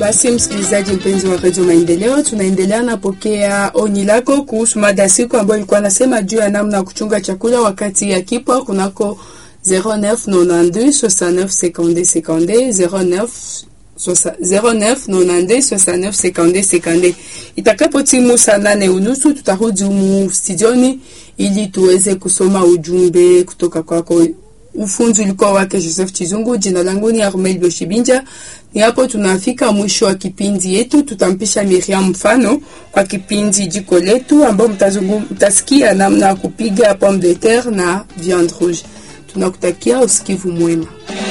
Basi msikilizaji mpenzi wa redio Maendeleo, tunaendelea napokea oni lako kuhusu mada siku ambayo ilikuwa nasema juu ya namna ya kuchunga chakula wakati ya kipwa kunako 0992 69 52 52 09 92 69 52 52. Itakapo timu saa nane unusu tutarudi humu studioni ili tuweze kusoma ujumbe kutoka kwako. Ufunzi ulikuwa wake Joseph Chizungu. Jina langu ni Armel Boshibinja. Ni hapo tunafika mwisho wa kipindi yetu. Tutampisha Miriam mfano kwa kipindi jiko letu, ambao mtasikia namna ya kupiga pomme de terre na viande rouge. Tunakutakia usikivu mwema.